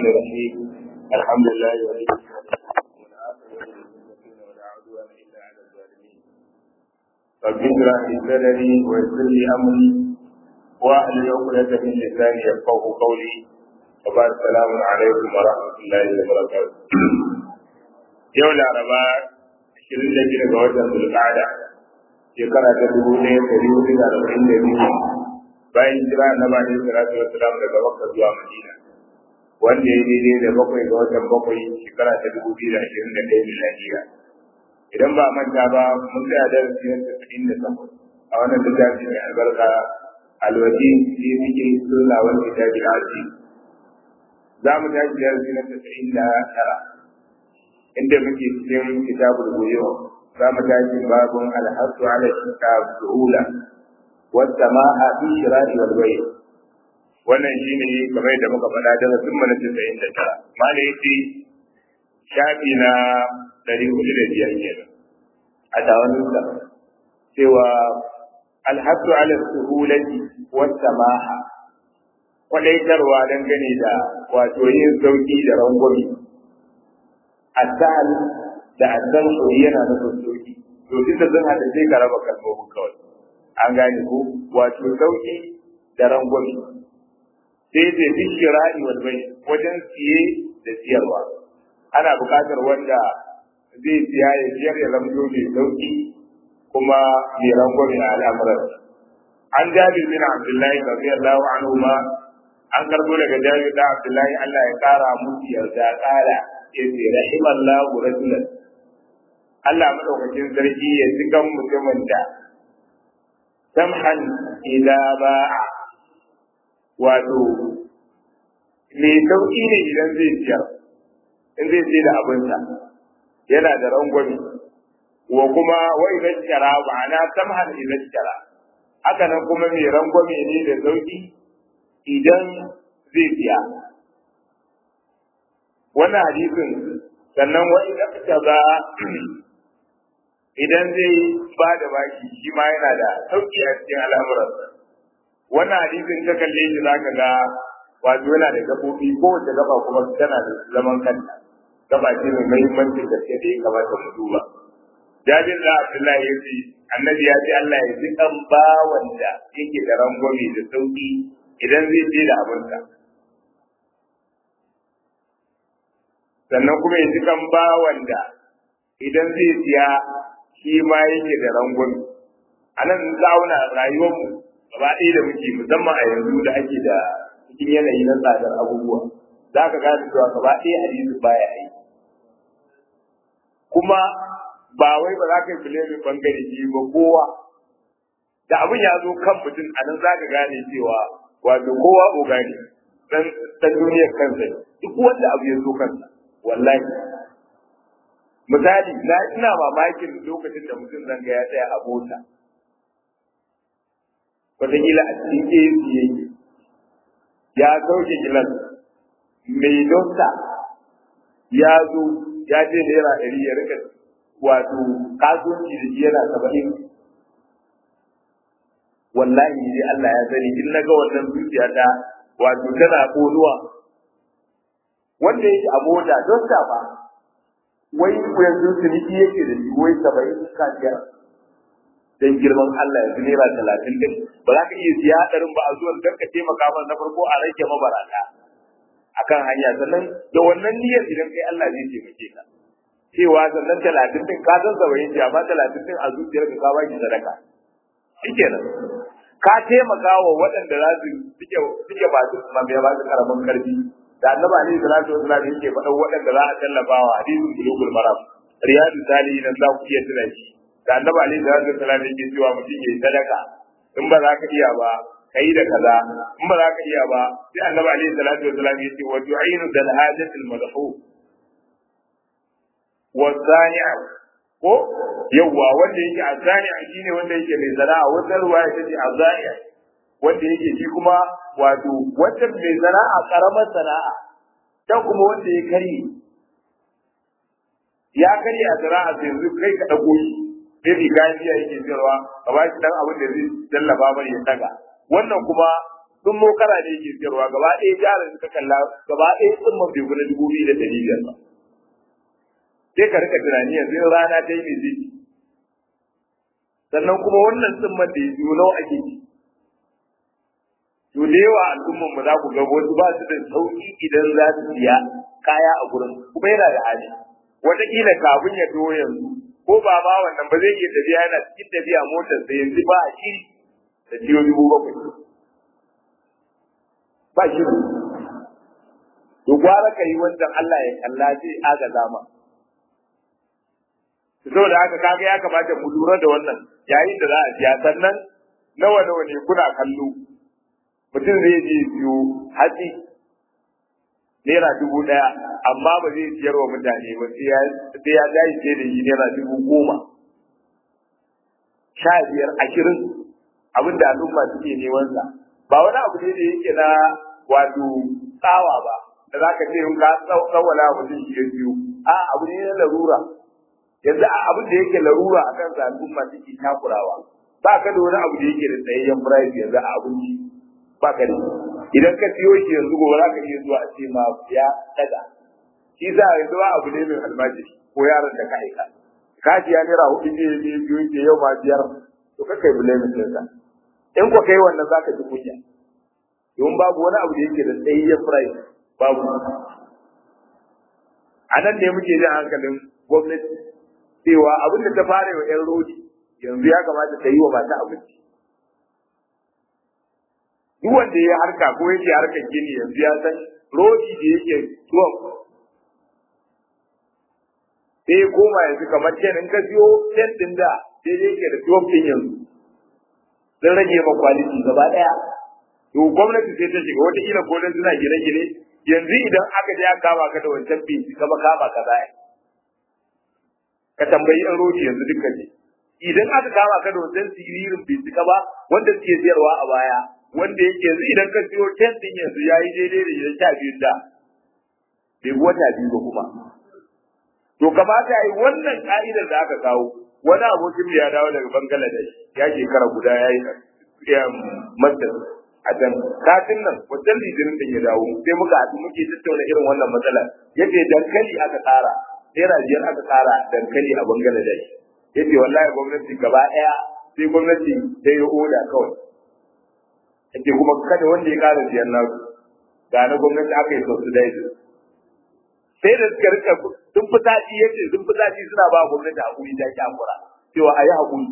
الرحيم الحمد لله ولي رب اشرح لي صدري ويسر لي امري واحلل عقدة من لساني يفقه قولي وبعد السلام عليكم ورحمة الله وبركاته يوم الأربعاء 22 ga watan Zulqa'ada shekara ta dubu ɗaya ɗari hudu da arba'in da biyu bayan jira na ba da salatu wa salam daga Makka zuwa Madina wanda ya daidai da bakwai ga watan bakwai shekara ta dubu biyu da ashirin da ɗaya miladiya idan ba manta ba mun tsaya darasi na tasa'in da takwas a wannan littafi mai albarka alwaji fi muke sunna wal kitabi al-aziz za mu tashi darasi na tasa'in da tara inda muke cikin kitabul buyu za mu tashi babun alhasu ala kitab su'ula wasama'a fi shira'i wal bay' wannan shine kamar da muka faɗa da sun mana 99 malai yace shafi na 405 kenan a tawon sa cewa alhasu ala su'ulati wasama'a kwadaitarwa dangane da wato yin sauki da rangwami asal da asan yana da sauki to duk da zan hada sai ka raba kalmomin kawai an gane ko wato sauki da rangwami sai da bishira'i wal bai wajen siye da siyarwa ana buƙatar wanda zai siya ya siyar ya zamto mai sauki kuma mai rangwami a al'amuran an jabir bin abdullahi radiyallahu anhu ma an karbo daga jabir da abdullahi Allah ya kara musu yarda kara yace rahimallahu rajulan Allah madaukakin sarki ya ji kan mutumin da samhan idza ba'a wato mai sauki ne idan zai siyar in zai sai da abinsa yana da rangwami wa kuma wa idan shara ma'ana samhan idan shara haka nan kuma mai rangwame ne da sauki idan zai siya wannan hadisin sannan wa idan ta ba idan zai ba da baki shi ma yana da sauki a cikin al'amuransa wannan hadisin ka kalle shi zaka ga wato yana da gabobi ko wace gaba kuma tana da zaman kanta gaba ce mai muhimmanci da ke da ya kamata mu duba jabir da abdullahi ya ce annabi ya ce Allah ya ji kan bawan da yake da rangwame da sauki idan zai je da abinsa sannan kuma ya ji kan bawan da idan zai siya shi ma yake da rangwame a nan zauna rayuwarmu gaba ɗaya da muke musamman a yanzu da ake da cikin yanayi na tsadar abubuwa za ka gane cewa gaba ɗaya hadisi baya aiki kuma ba wai ba za ka yi filemin bangare shi ba kowa da abin ya zo kan mutum a nan za ka gane cewa wato kowa oga ne dan duniyar kansa duk wanda abu ya zo kansa wallahi misali na ina mamakin lokacin da mutum zanga ya tsaya a mota wataƙila a cikin AC yake ya sauke gilas mai dosta ya zo ya je naira ɗari ya rika wato kasuwanci da shi yana saba'in wallahi dai Allah ya sani in naga wannan zuciya ta wato tana konuwa wanda yake a mota dosta ba wai yanzu ciniki yake da shi wai saba'in ka biyar dan girman Allah yanzu naira talatin din ba za ka iya siya hadarin ba a zuwan dan ka taimaka mana na farko a rage mabarata akan hanya sannan da wannan niyyar idan kai Allah zai taimake ka cewa sannan talatin din ka san saba'in ce amma talatin din a zuciyar ka ba ki sadaka shikenan ka taimaka wa waɗanda za su suke suke ba su mabiya ba su karamin karfi da annabi alaihi salatu wasallam yake faɗa waɗanda za a tallafa wa hadisin bulugul maram riyadu salihin za ku iya tuna shi da annabi alaihi salatu wasallam yake cewa mutum yayi sadaka in ba za ka iya ba kai da kaza in ba za ka iya ba sai annabi alaihi salatu wasallam yake wa tu'inu dal hajatil madhu wa sani'a ko yawwa wanda yake azani'a shine wanda yake mai sana'a wata ruwaya ta ce azani'a wanda yake shi kuma wato wata mai sana'a karamar sana'a ta kuma wanda ya karye ya karye a sana'a sai yanzu kai ka dago shi sai riga biya yake sayarwa ka ba shi dan abin da zai tallafa mai ya daga wannan kuma sun mokara ne yake siyarwa gaba ɗaya jarin suka kalla gaba ɗaya sun man bai gudu dubu biyu da ɗari biyar ba sai ka rika tunani yanzu in rana ta yi mai zai sannan kuma wannan tsimman da ya biyo nawa ake ci to da yawa al'umman mu za ku ga wasu ba su da sauki idan za su siya kaya a gurin kuma yana da hali wataƙila kafin ya zo yanzu ko ba ma wannan ba zai iya tafiya yana cikin tafiya motar da yanzu ba a shi da ciwo dubu bakwai ba shi to gwara ka yi wancan Allah ya kalla zai aga zama saboda haka kaga ya kamata mu lura da wannan yayin da za a siya sannan nawa nawa ne kuna kallo mutum zai je siyo hatsi naira dubu ɗaya amma ba zai siyar wa mutane ba sai ya tashi sai da shi naira dubu goma sha biyar ashirin abin da al'umma suke neman sa ba wani abu ne da yake na wato tsawa ba da za ka ce in ka tsawala mutum shi ya biyu a abu ne na larura yanzu a abin da yake larura a kan al'umma suke takurawa ba ka da wani abu da yake da tsayayyen price yanzu a abinci ba ka da idan ka siyo shi yanzu gobe za ka iya zuwa a ce ma ya daga shi za a yanzu ba abu ne mai almajiri ko yaron da ka aika ka ji ya naira hudu ne ne biyu ke yau ma biyar to ka kai bule min sa in ko kai wannan za ka ji kunya don babu wani abu da yake da tsayayyen price babu a nan ne muke jin hankalin gwamnati cewa abin da ta fara wa 'yan rodi yanzu ya kamata ta yi wa mata abinci duk wanda ya harka ko yake harkar gini yanzu ya san rodi da yake tuwon sai ya koma yanzu kamar ten in ka siyo ten din da sai dai yake da tuwon din yanzu sun rage ma kwaliti gaba daya to gwamnati sai ta shiga wata kila ko dan suna gine-gine yanzu idan aka je aka kama ka da wancan binci kama kama ka za ka tambayi an rodi yanzu duka ne idan aka kama ka da wancan siririn binci ba wanda suke siyarwa a baya wanda yake yanzu idan ka siyo ten din yanzu yayi daidai da idan sha biyun da bai wata biyu ba kuma to kamata yi wannan ka'idar da aka kawo wani abokin ya dawo daga Bangladesh ya shekara guda ya yi master a can satin nan wajen litinin din ya dawo sai muka haɗu muke tattauna irin wannan matsala yace dankali aka tsara naira biyar aka tsara dankali a Bangladesh yace wallahi gwamnati gaba ɗaya sai gwamnati ta yi oda kawai yace kuma kada wanda ya ƙara biyan nasu ga na gwamnati aka yi subsidize sai da suka rika sun fi sati yace sun fi sati suna ba gwamnati hakuri ta ki hakura cewa a yi hakuri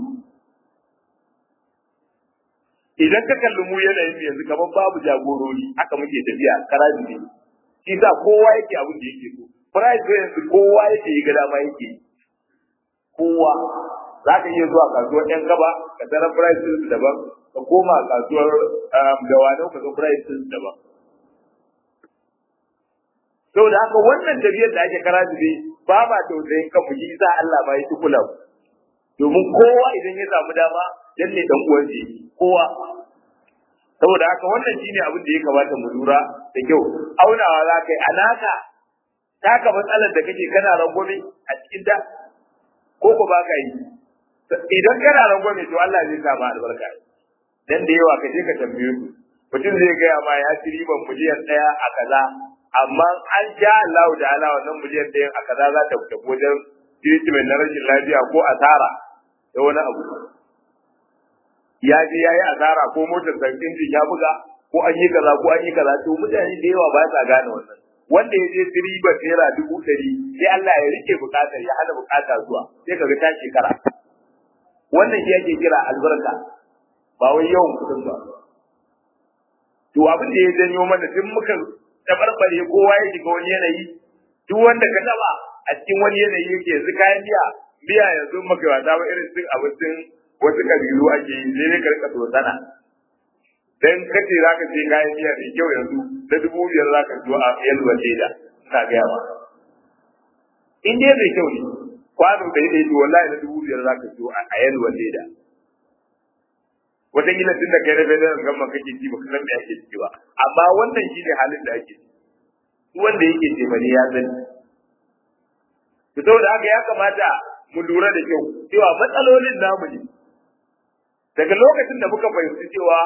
idan ka kalli mu yanayin yanzu kamar babu jagorori haka muke tafiya karaji ne shi sa kowa yake abin da yake so price yanzu kowa yake yi gada ma yake kowa za ka iya zuwa kasuwar yan gaba ka tara price daban ka koma kasuwar dawanau ka ga price daban saboda haka wannan tafiyar da ake kara ne ba ma tausayin kanmu shi sa Allah ba ya ci kula domin kowa idan ya samu dama dan ne dan uwan shi kowa saboda haka wannan shine abin da ya kamata mu lura da kyau aunawa za ka yi alaka taka matsalar da kake kana rangwame a cikin da ko ko ba ka yi idan kana rangwame to Allah zai sa ma albarka dan da yawa ka je ka tambaye su mutum zai gaya ma ya ci riban miliyan ɗaya a kaza amma an ja Allah da Allah wannan miliyan ɗaya a kaza za ta fita wajen treatment na rashin lafiya ko asara da wani abu ya je ya yi asara ko motar da injin ya buga ko an yi kaza ko an yi kaza to mutane da yawa ba sa gane wannan wanda ya je riba naira dubu ɗari sai Allah ya rike bukatar ya hana bukata zuwa sai kaga ta shekara wannan shi ake kira albarka ba wai yawan kuɗin ba to abin da ya janyo mana tun muka tabarbare kowa ya shiga wani yanayi duk wanda ka taba a cikin wani yanayi yake yanzu kayan miya miya yanzu maka wata ba irin cin abincin wasu kabilu ake yi sai dai ka rika sana dan kace za ka ce kayan miya mai kyau yanzu da dubu biyar za ka zo a yalwa leda ina gaya ma in dai mai kyau ne kwano da ya to wallahi na dubu biyar za ka zo a yalwa leda wataƙila tun da kai na federal gama kake ci baka san me ake ciki ba amma wannan shi ne halin da ake ciki wanda yake ce bane ya sani to saboda haka ya kamata mu lura da kyau cewa matsalolin namu ne daga lokacin da muka fahimci cewa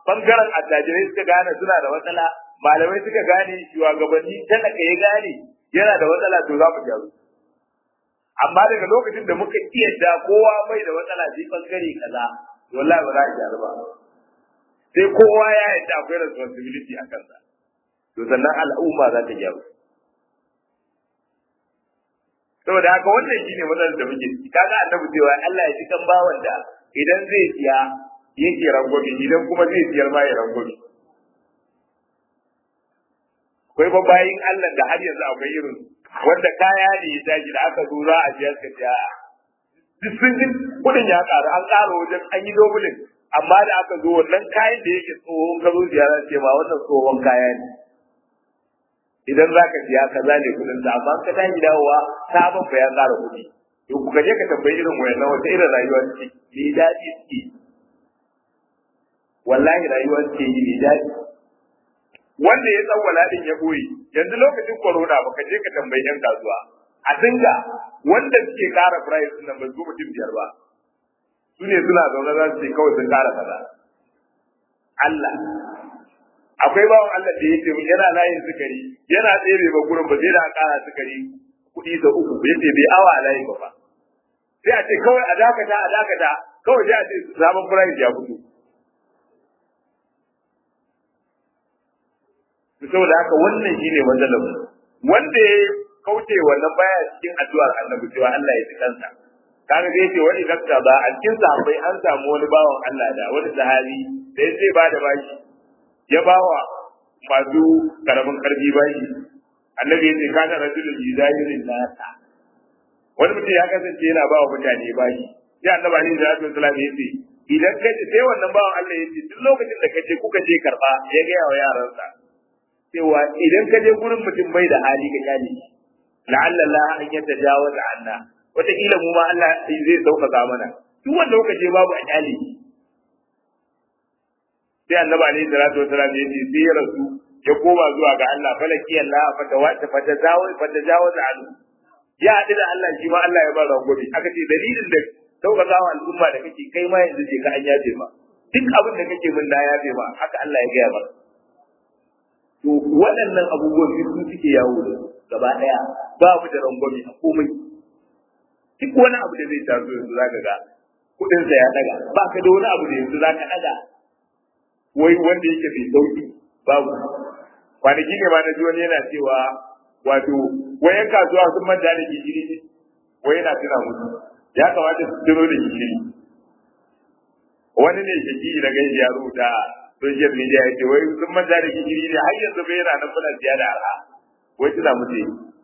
bangaren attajirai suka gane suna da matsala malamai suka gane shugabanni talaka ya gane yana da matsala to za mu gyaru amma daga lokacin da muka iya da kowa mai da matsala sai bangare kaza wallahi ba za a gyaru ba sai kowa ya yadda akwai responsibility a kansa to sannan al'umma za ta gyaru saboda haka wannan shine matsalar da muke ciki kaga annabi cewa Allah ya ji kan bawan da idan zai siya yake rangwame idan kuma zai siyar ma ya rangwame akwai ba bayin Allah da har yanzu akwai irin wanda kaya ne ya tashi da aka zo za a siyar ka siya duk sun ji kudin ya karu an ƙara wajen an yi dobulin amma da aka zo wannan kayan da yake tsohon ka zo ziyara ce ma wannan tsohon kaya ne idan za ka siya kaza ne kudin sa amma ka tashi dawowa sabon ba ya ƙara kuɗi to ku je ka tambayi irin wayannan wata irin rayuwa ce me daɗi suke wallahi rayuwa suke yi me daɗi wanda ya tsawwala din ya boye yanzu lokacin corona baka je ka tambayi yan kasuwa a dinga wanda suke ƙara price din nan ba su mutum biyar ba su ne suna zaune za su ce kawai sun ƙara kaza Allah akwai bawan Allah da yake yana layin sukari yana tsere ba gurin ba zai da ƙara sukari kuɗi da uku bai ce bai awa a layin ba fa sai a ce kawai a dakata a dakata kawai sai a ce sabon price ya fito saboda haka wannan shine matsalar mu wanda ya kauce wannan baya cikin addu'ar annabi cewa Allah ya ji kansa kaga dai yace wani dakta ba a cikin sahabbai an samu wani bawan Allah da wani sahabi da ya ce ba da bashi ya bawa masu karamin karfi bashi annabi yace kana rajulun yuzayirin nasa wani mutum ya kasance yana ba wa mutane bashi sai annabi alaihi salatu wasallam yace idan ka ce sai wannan bawan Allah yace duk lokacin da kace kuka je karba ya ga wa yaransa cewa idan ka je gurin mutum bai da hali ka kyale shi la'alla la an yatajawaza anna wataƙila mu ma Allah zai sauƙaƙa mana duk wanda kuka je babu a kyale shi sai annabi alaihi salatu wasalam ya ce sai ya rasu ya koma zuwa ga Allah falaki Allah fata wata fata zawo fata jawaza anhu ya haɗu da Allah shi ma Allah ya ba rangobi aka ce dalilin da sauƙaƙa wa al'umma da kake kai ma yanzu je ka an yafe ma duk abin da kake min na yafe ma haka Allah ya gaya maka to waɗannan abubuwan su suke yawo da gaba ɗaya babu da rangwame a komai duk wani abu da zai taso yanzu za ka ga kuɗinsa ya ɗaga ba ka da wani abu da yanzu za ka ɗaga wai wanda yake mai sauƙi babu kwanaki ne ma na ji wani yana cewa wato wayan kasuwa sun manta da gishiri ne wai yana tuna musu ya kamata su tuno da gishiri wani ne shaki da gaji ya rubuta social media ya ce wai sun manta da gishiri ne har yanzu bai yana nan muna siya da arha wai tuna musu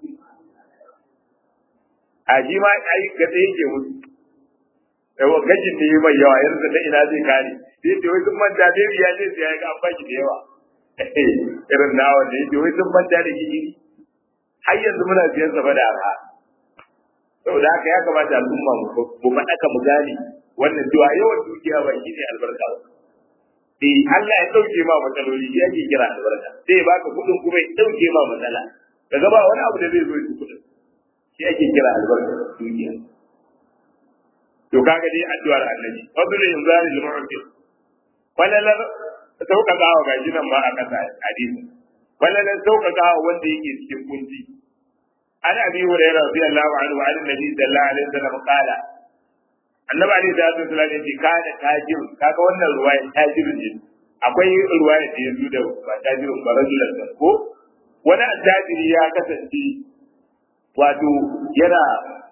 a shi ma ai ga tsaye ke musu yawa gajin ne mai yawa yanzu da ina zai kare sai ce wai sun manta da ya ce sai ya ga an baki da yawa irin nawa da yake wai sun manta da gishiri har yanzu muna siyan sa da arha saboda haka ya kamata al'umma mu faɗaka mu gane wannan cewa yawan dukiya ba shi ne albarka ba eh Allah ya dauke ma matsaloli ya ke kira albarka sai ya baka kudin kuma ya dauke ma matsala daga ba wani abu da zai zo shi kudin shi ake kira albarka dukiya to kaga dai addu'ar annabi fadlu inzari lil mu'min falalar sauƙaƙawa ga nan ma a kasa hadisi falalar sauƙaƙawa wanda yake cikin kunci an abi hurairah radiyallahu anhu an nabi sallallahu alaihi wasallam qala annabi alaihi salatu wasallam yace kana tajir kaga wannan ruwaya tajir ne akwai ruwaya da yanzu da ba tajirin ba rajulan ko wani attajiri ya kasance wato yana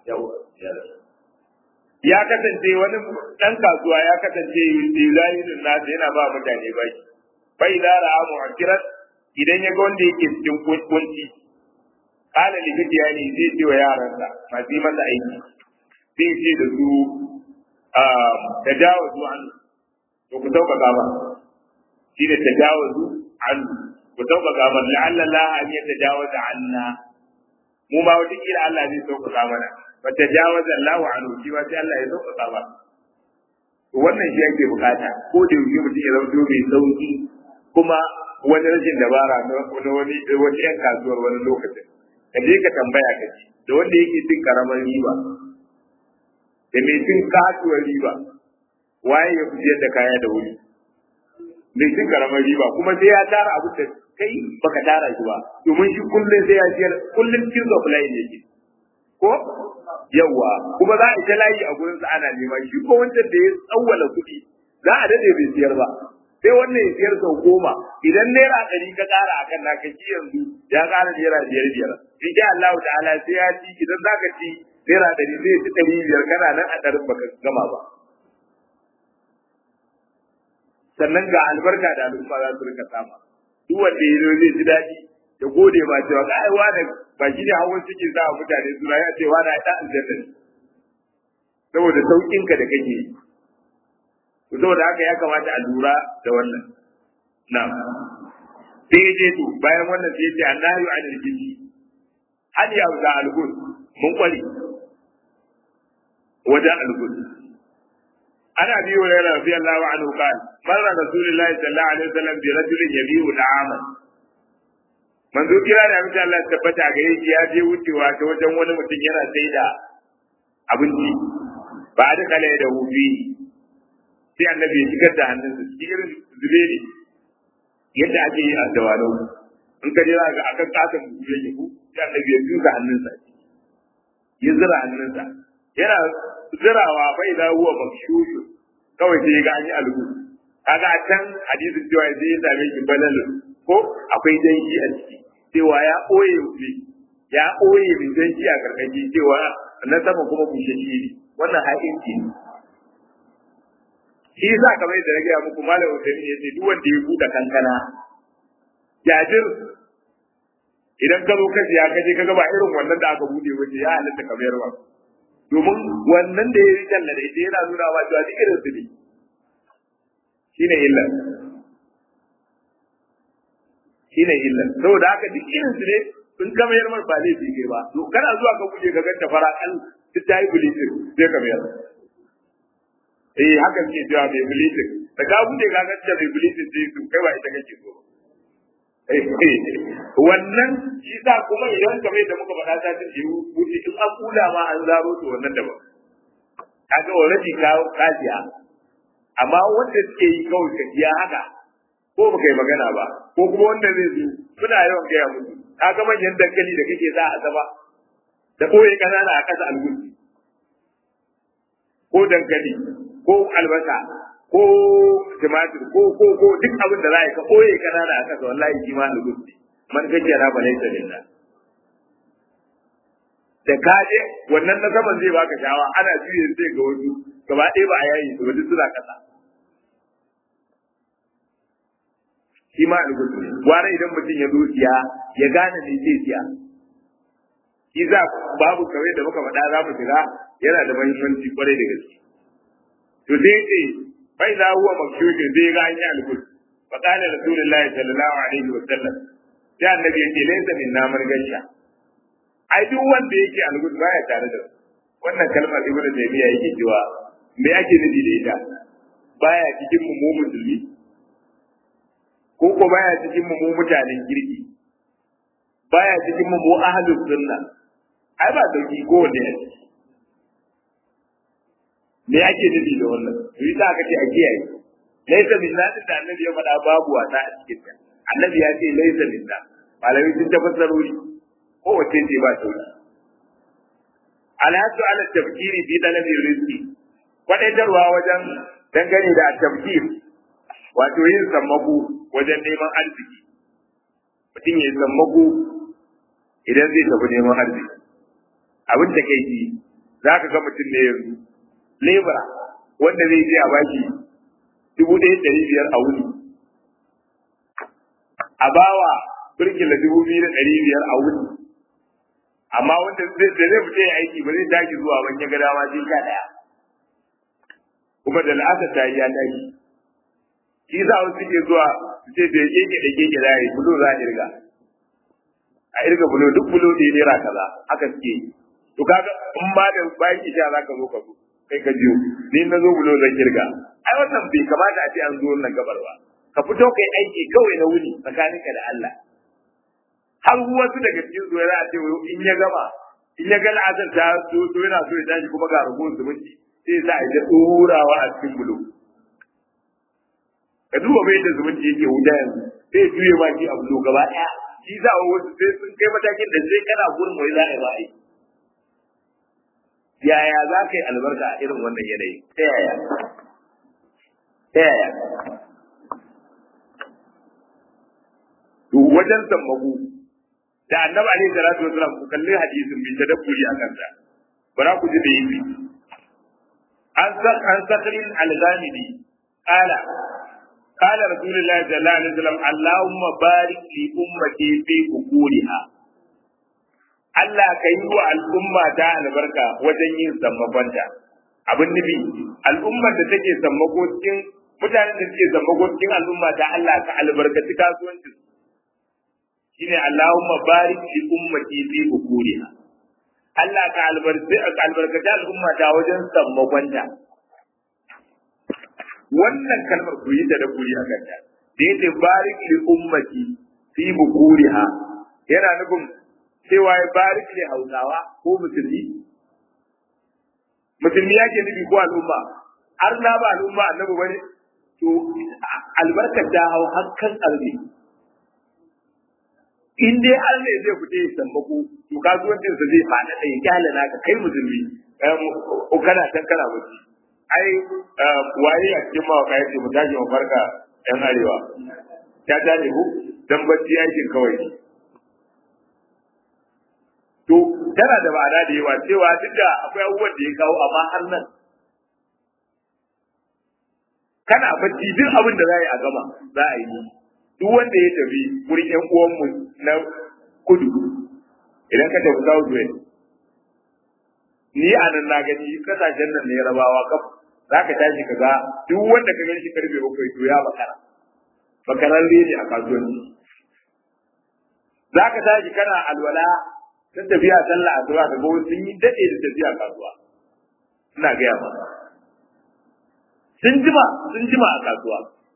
ya kasance wani dan kasuwa ya kasance dilayin nasa yana ba mutane baki bai da ra'a mu'akkiran idan ya ga wanda yake cikin kunci kana likita ya ne zai ce wa yaransa masu yi masa aiki zai ce da su ta jawo zu an to ku sauƙaƙa ba shi ne ta jawo zu an ku sauƙaƙa ba la'alla la an yi ta jawo da anna mu ma wata kila Allah zai sauƙaƙa mana ba ta jawo da Allah an shi ma sai Allah ya sauƙaƙa ba to wannan shi ake bukata ko da yaushe mutum ya zama mai sauƙi kuma wani rashin dabara na wani wani yan kasuwar wani lokacin ka je ka tambaya ka ji da wanda yake cin karamar riba da mai cin kasuwar riba waye ya fiyar da kaya da wuri mai cin karamar riba kuma sai ya tara abu da kai baka tara shi ba domin shi kullum sai ya siyar kullum cikin supply ne ke ko yawa kuma za a ita layi a gurin sa ana nema shi ko wancan da ya tsawwala kuɗi za a dade bai siyar ba sai wannan ya siyar sau goma idan naira ɗari ka ƙara a kan naka shi yanzu ya ƙara naira biyar biyar in sha Allah ta'ala sai ya ci idan za ka ci naira ɗari zai ci ɗari biyar kana nan a ɗarin baka gama ba sannan ga albarka da al'umma za su rika sama duk wanda ya zo zai ji daɗi ya gode ma cewa ga aiwa da ba shi ne hawan ciki sa mutane su ya ce wani ya aljanna ne saboda saukin ka da kake yi saboda haka ya kamata a lura da wannan na sai ya je to bayan wannan sai ya ce annahu anil jinni hadi ya ga algun mun kwari wajen algun ana bi wa yana rafi Allah anhu qal marra rasulullahi sallallahu alaihi wasallam bi rajulin yabiu da'ama manzo kira da abin Allah tabbata ga yake ya je wucewa ta wajen wani mutum yana sai da abinci ba da kale da hufi sai annabi ya shigar da hannunsa shi irin zube ne yadda ake yi a dawano in ka je za ga akan katon buɗe yake ku sai annabi ya tuka hannunsa ya zira hannunsa yana zirawa bai da huwa makshushu kawai sai ga an yi algu kaga a can hadisin cewa sai ya same shi balalun ko akwai danshi a ciki cewa ya ɓoye ne ya ɓoye mai danshi a karkashi cewa na sama kuma bushe shi ne wannan ha'inci ne shi yasa kamar yadda na gaya muku malam Usaini ya ce duk wanda ya buɗe kankana jajir idan ka zo ka siya ka je ka ga ba irin wannan da aka buɗe wace ya halatta ka mayar ba domin wannan da ya yi talla da ita yana nuna wa cewa duk irin su ne shine illa shine illa saboda haka duk irin su ne in ka mayar mar ba laifi kai ba to kana zuwa ka buɗe ka ganta fara kan duk ta yi bulitin sai ka mayar eh haka ke cewa mai bulitin da ka buɗe ka ganta mai bulitin sai su kai ba ita kake so wannan shi sa kuma idan kamar da muka faɗa ta ce wuce in an kula ma an zaro to wannan daban kaga already ka kajiya amma wanda suke yi kawai ka jiya haka ko baka yi magana ba ko kuma wanda zai zo suna yawan gaya musu kaga manyan dankali da kake za a zama da koyi kanana a kasa algusi ko dankali ko albasa ko tumatir ko ko ko duk abin da za ka koye kanana a kasa wallahi shi ma algusi man kake raba laisa lillah da ka je wannan na saman zai baka shawa ana juye sai ga wasu gaba ɗaya ba a yayi su ba duk suna kasa shi ma algusu ne gwara idan mutum ya zo siya ya gane me zai siya shi za babu kawai da muka faɗa za mu shiga yana da muhimmanci kwarai da gaske to sai ce bai za huwa makshushin zai ga an yi algusu fa qala rasulullahi sallallahu alaihi wa sallam sai annabi ya ce laysa min namar gasha ai duk wanda yake algud baya tare da wannan kalmar ibnu taymiya yake cewa me ake nufi da ita baya cikin mu musulmi ko ko baya cikin mu mutanen kirki baya cikin mu mu ahlus sunna ai ba dauki ko wanda ya me ake nufi da wannan yi ta aka ce a kiyaye laysa min nadin da annabi ya faɗa babu wata a cikin ta annabi ya ce laysa min malamai sun tafassarori ko wace ce ba sauki alhatu ala tafkiri fi talabi rizqi kwadaitarwa wajen dangane da tafkir wato yin sammako wajen neman arziki mutum ya sammako idan zai tafi neman arziki abin da kai ji za ka ga mutum ne yanzu lebura wanda zai je a baki dubu ɗaya ɗari biyar a wuni a bawa birkila dubu biyu da ɗari biyar a wuni amma wanda zai da zai fita ya aiki ba zai tashi zuwa ban ya ga dama sai sha ɗaya kuma da la'asa ta yi ya tashi shi za a suke zuwa su ce da keke da keke za a yi bulo za a irga a irga bulo duk bulo da ya naira kaza haka suke yi to kaga in ma da bayan isha za ka zo ka zo kai ka jiyo ni na zo bulo zan kirga ai wannan bai kamata a ce an zo wannan gabar ba ka fito kai aiki kawai na wuni tsakaninka da Allah har wasu daga cikin su yana ce in ya gama in ya ga la'azar ta so so yana so ya tashi kuma ga ragowar zumunci sai sa a ta turawa a cikin bulo ka duba bai da zumunci yake wuta yanzu sai juye ma shi abu gaba ɗaya shi za a wasu sai sun kai matakin da sai kana gurin wai za a yi ba a yi yaya za ka yi albarka a irin wannan yanayi ta yaya ta yaya to wajen sammako da annabi alaihi salatu wasalam ku kalli hadisin bi tadabburi a kansa bara ku ji da yi an sa an sakrin al-ghamidi qala qala rasulullahi sallallahu alaihi wasallam allahumma barik li ummati fi bukuriha Allah ka yi wa al'umma ta albarka wajen yin sammakonta abin nufi al'ummar da take sammako cikin mutanen da suke sammako cikin al'umma ta Allah ka albarkaci kasuwancin shine Allahumma barik li ummati fi bukuriha Allah ka albarkaci al'umma ta wajen sammakonta wannan kalmar ku yi ta da kuri a kanta da yake barik li ummati fi bukuriha yana nufin cewa ya barik li hausawa ko musulmi musulmi yake nufi ko al'umma har na ba al'umma annabi bane to albarkar ta hau hakkan arzi in dai har ne zai fita ya sammako to kasuwancin sa zai fada da ya kyale naka kai musulmi ko kana can kana wuce ai waye a cikin mawaka yace mu tashi mu farka yan arewa ta tashi ku dan bacci yakin kawai to tana da ma'ana da yawa cewa duk da akwai abubuwan da ya kawo amma har nan kana bacci duk abin da za a yi a gama za a yi duk wanda ya tafi wurin ƴan uwanmu na kudu idan ka tafi South West ni a nan na gani kasashen nan ne rabawa kaf za ka tashi ka ga duk wanda ka gani shi karfe bakwai to ya bakara bakaran ne a kasuwanci za ka tashi kana alwala sun tafiya sallah asuba ka ga sun yi dade da tafiya kasuwa ina gaya ma sun jima sun jima a kasuwa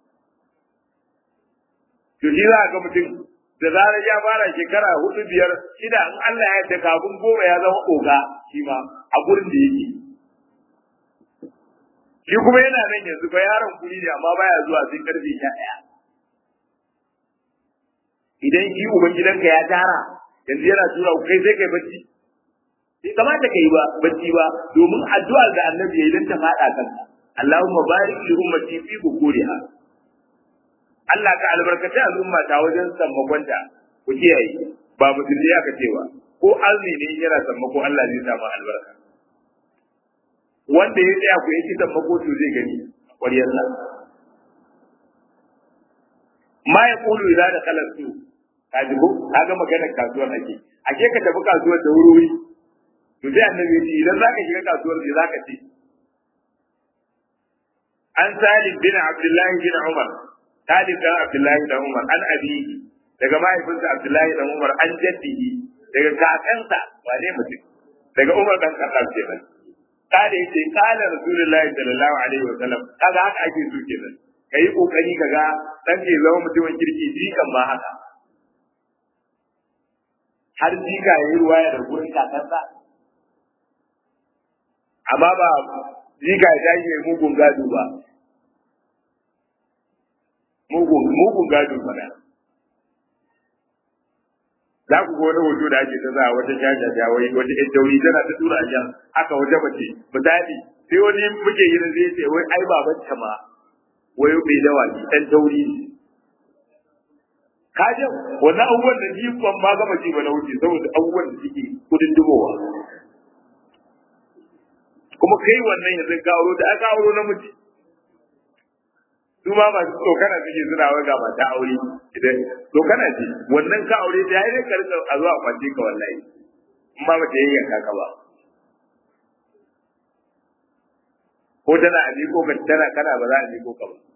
to shi za ga mutum da zarar ya fara shekara hudu biyar shida in Allah ya yarda kafin goma ya zama oga shi ma a gurin da yake shi kuma yana nan yanzu ba yaron kuri ne amma baya zuwa sai karfe sha ɗaya idan shi uban gidanka ya tara yanzu yana tura ku kai sai kai bacci bai kamata kai ba bacci ba domin addu'ar da annabi ya yi don ta faɗa kanka Allahumma barik li ummati fi bukuriha Allah ka albarkaci al'umma ta wajen sammakonta ku kiyaye ba musulmi aka cewa ko azumi ne yana sammako Allah zai samu albarka wanda ya tsaya ku yake sammako to zai gani ƙwaryar sa ma ya kulu idan da kalar su ka ji ko ka ga maganar kasuwar ake ake ka tafi kasuwar da wuri to sai annabi ce idan zaka shiga kasuwar ne zaka ce an salim bin abdullahi bin umar Talib dan Abdullahi dan Umar an abihi daga mahaifinsa Abdullahi dan Umar an jaddihi daga kakansa wane mutum daga Umar dan Khattab kenan kada yace kana Rasulullahi sallallahu alaihi wasallam kaga haka ake so kenan kai kokari kaga dan ke zama mutumin kirki jikan ma haka har jika yayi ruwaya da gurin kakansa amma ba jika ya tashi mugun gado ba mugun mugun gado mana za ku ga wani hoto da ake ta za wata jajaja wai wata ƴan dauri tana ta tura a jan haka wata mace misali sai wani muke yin zai ce wai ai baban ta ma wai bai dawa ni ɗan dauri ne ka ji wannan abubuwan da ni ban ma gama ji ba na wuce saboda abubuwan da suke kudin dubowa kuma kai wannan yanzu ka auro da aka auro namiji su ma masu tsokana suke suna wai ga mata aure idan tsokana ce wannan ka aure ta yayi ka rika a zuwa kwace ka wallahi in ba mata yayyan ka ba ko tana a miko ka tana kana ba za a miko ka ba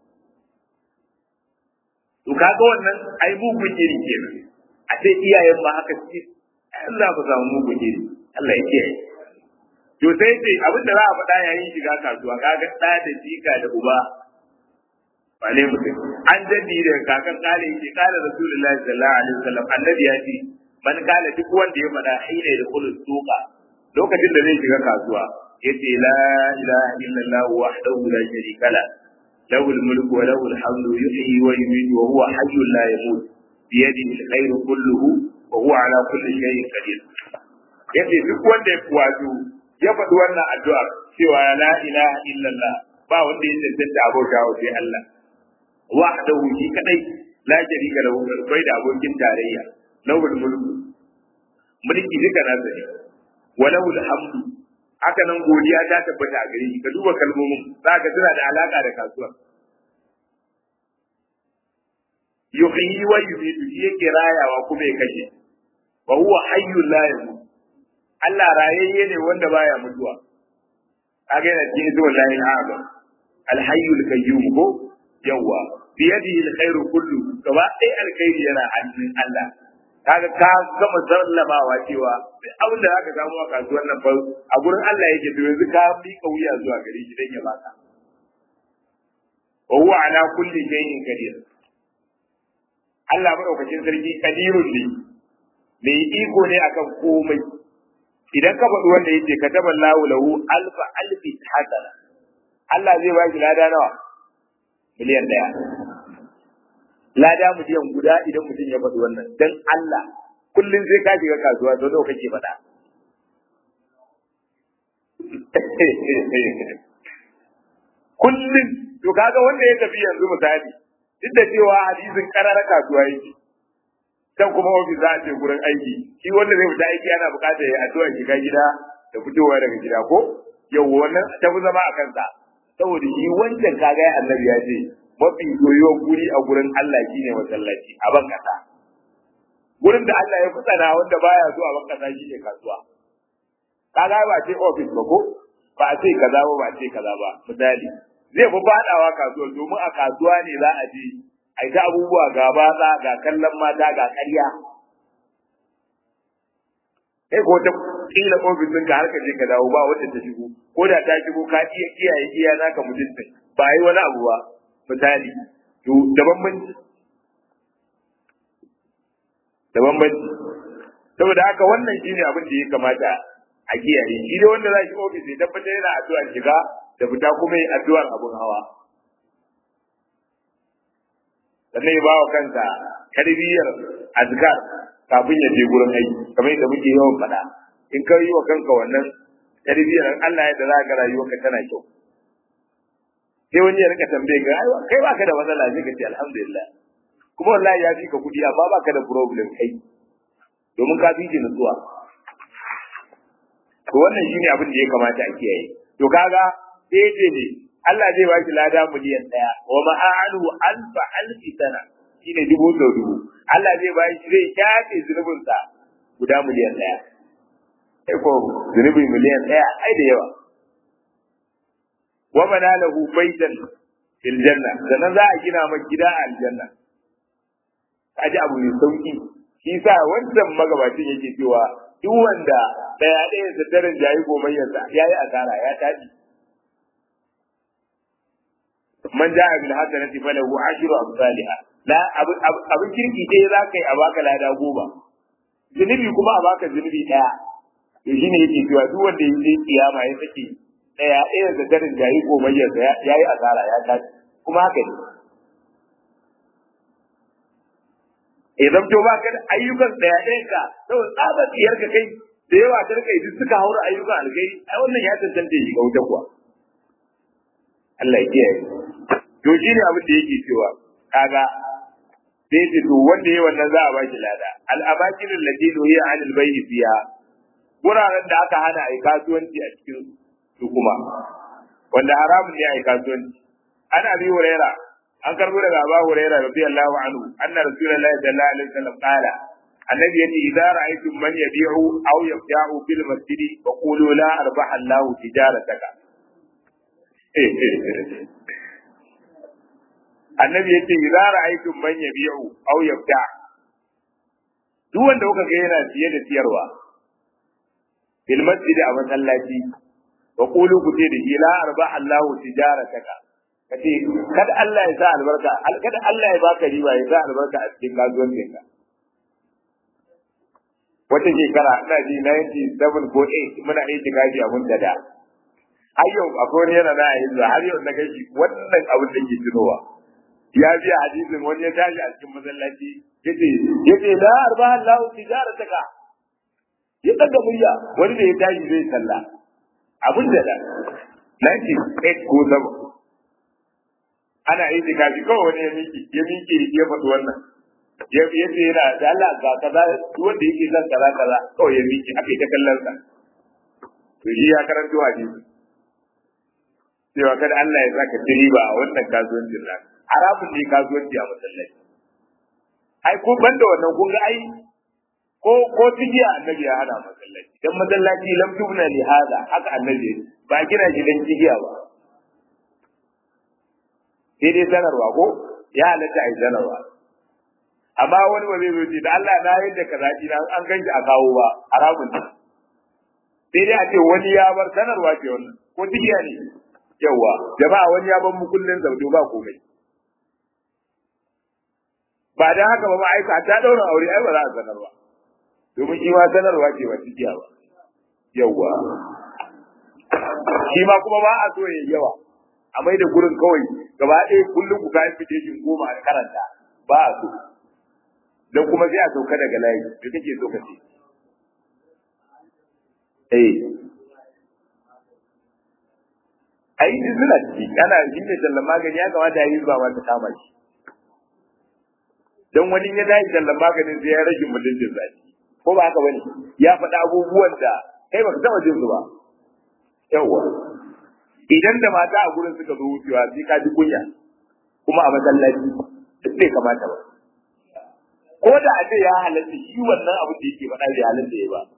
to kaga wannan ai mugun iri kenan a ce iyayen ma haka suke Allah ba samu mugun iri Allah ya kiyaye to sai ce abin da za a faɗa yayin shiga kasuwa kaga ɗa da jika da uba wane mutum an jadi da kakan kale yake kala rasulullahi sallallahu alaihi wasallam annabi ya ce man kala duk wanda ya faɗa hina da kullu suqa lokacin da zai shiga kasuwa yace la ilaha illallah wahdahu la sharika la lahu al-mulku wa lahu al-hamdu yuhyi wa yumiitu wa huwa hayyun la yamut bi yadihi al-khayru kulluhu wa huwa ala kulli shay'in qadir yace duk wanda ya wato ya faɗi wannan addu'a cewa la ilaha illallah ba wanda ya tantance abota wa sai Allah wahdahu shi kadai la sharika lahu bai da abokin tarayya lahu al-mulku mulki duka nasa ne wa lahu al-hamdu haka nan godiya ta tabbata a gare shi ka duba kalmomin za ka tana da alaka da kasuwa yuhyi wa yumiitu shi yake rayawa kuma ya kashe wa huwa hayyul la yamut Allah rayayye ne wanda baya mutuwa kaga yana cikin zuwa lahi azam al hayyul qayyum ko yawa bi yadihi al khairu kullu gaba ɗaya alkhairi yana hannun Allah kaga ka gama sallamawa cewa duk abin da zaka samu a kasuwar nan fa a gurin Allah yake to yanzu ka mika wuya zuwa gare shi dan ya baka wa huwa ala kulli shay'in qadir Allah madaukakin sarki kadirun ne mai iko ne akan komai idan ka faɗi wanda yake kataba lahu lahu alfa alfi hasana Allah zai ba shi lada nawa miliyan daya lada miliyan guda idan mutum ya faɗi wannan dan Allah kullum sai ka shiga kasuwa to nawa kake faɗa kullum to kaga wanda ya tafi yanzu misali duk da cewa hadisin karara kasuwa yake can kuma ofis za a ce gurin aiki shi wanda zai fita aiki ana buƙatar ya addu'a shiga gida da fitowa daga gida ko yau wannan ta fi zama a kansa saboda shi wancan kaga ya annabi ya ce mafi soyuwar guri a gurin Allah shine masallaci a ban kasa gurin da Allah ya fitsana wanda baya so a ban kasa shine kasuwa kaga ba ce ofis ba ko ba a ce kaza ba ba a ce kaza ba misali zai fi fadawa kasuwa domin a kasuwa ne za a je a ta abubuwa ga batsa ga kallon mata ga ƙarya kai ko ta kila ofis ɗinka har ka je ka dawo ba wanda ta shigo ko da ta shigo ka iya kiyaye iya naka mutunta ba yi wani abu ba misali to da bambanci da bambanci saboda haka wannan shine abin da ya kamata a kiyaye shi dai wanda za shi ofis ya tabbatar yana addu'ar shiga da fita kuma yi addu'ar abun hawa sannan ya bawa kansa tarbiyyar azkar kafin ya je gurin aiki kamar yadda muke yawan faɗa in ka yi wa kanka wannan tarbiyyar Allah ya da za ka rayuwarka tana kyau sai wani ya rika tambaye ka ai kai baka da matsala sai ka ce alhamdulillah kuma wallahi ya fi ka kuɗi amma baka da problem kai domin ka fi shi nutsuwa to wannan shine abin da ya kamata a kiyaye to kaga sai ce ne Allah zai baki lada miliyan ɗaya wa ma'anu alfa alfi sana shine dubu sau dubu Allah zai baki zai shafe zunubin sa guda miliyan ɗaya sai ko zunubi miliyan ɗaya ai da yawa wa bana lahu baitan fil janna sannan za a gina maka gida a aljanna kaji abu mai sauki shi sa wancan magabacin yake cewa duk wanda ɗaya ɗaya da daren jayi gomayyarsa yayi asara ya taɗi man ja'a bil hasanati falahu ashru amsalha la abin kirki dai za ka yi a baka lada goma zunubi kuma a baka zunubi daya to shine yake cewa duk wanda ya je kiyama ya sake daya ɗaya da garin jayi goma ya yayi asara ya tashi kuma haka ne idan to ba ka da ayyukan daya ɗayan ka saboda tsabar tsiyar ka kai da yawa ta kai duk suka haura ayyukan alkai ai wannan ya tantance shi ga wuta kuwa Allah ya kiyaye to shi ne abin da yake cewa kaga sai ce to wanda yayi wannan za a ba shi lada al abakin allati nuhiya an al bayyi fiha wuraren da aka hana ai kasuwanci a cikin su kuma wanda haramun ne ai kasuwanci an abi huraira an karbo daga abu huraira radiyallahu anhu anna rasulullahi sallallahu alaihi wasallam qala annabi yace idza ra'aytum man yabi'u aw yabta'u fil masjidi faqulu la arbaha Allahu tijarataka annabi yace idza ra'aytum man yabi'u aw yabta duk wanda kuka ga yana siye da siyarwa fil masjid a masallaci wa qulu ku ce da la arba Allahu tijarataka kace kada Allah ya sa albarka kada Allah ya baka riba ya sa albarka a cikin kasuwancin ka wata shekara ina ji 97 ko 8 muna aiki gaji a mun da har yau akwai wani yana na yanzu har yau na gashi wannan abin da ke tunowa ya biya hadisin wani ya tashi a cikin masallaci yace yace la arba Allah tijarataka ya daga murya wani da ya tashi zai salla abin da da 98 ko sama ana itikafi kawai wani ya miki ya miki ya faɗi wannan ya ce yana da Allah ga kaza wanda yake son kaza kaza kawai ya miki aka yi ta kallon sa to shi ya karanto hadisi cewa kada Allah ya saka ci riba a wannan kasuwancin nan haramun ne kasuwanci a masallaci ai ko banda wannan kun ga ai ko ko tijiya annabi ya hana masallaci dan masallaci lam tubna li hada haka annabi ba gina shi dan tijiya ba sai dai sanarwa ko ya halatta ai sanarwa amma wani ba zai zo ce da Allah na yadda kaza na an ganshi a kawo ba haramun ne sai dai a ce wani ya bar sanarwa ce wannan ko tijiya ne yawa jama'a wani ya ban mu kullun zaudo ba komai ba dan haka ba ma aika ta daura aure ai ba za a sanar ba domin shi ma sanarwa ce ba tijiya ba yawa shi ma kuma ba a so ya yawa a mai da gurin kawai gaba ɗaya kullum ku kayan fitation goma a karanta ba a so dan kuma sai a sauka daga layi da kake so ka ce eh ai duk suna ciki ana shi ne tallan magani ya kamata ya yi zuwa ma ta kama shi dan wani ya dai tallan maganin sai ya rage mutuncin zaki ko ba haka bane ya faɗa abubuwan da kai baka taɓa jin su ba yawwa idan da mata a gurin suka zo wucewa sai ka ji kunya kuma a masallaci duk bai kamata ba ko da a ce ya halatta shi wannan abu da yake faɗa bai halatta ya ba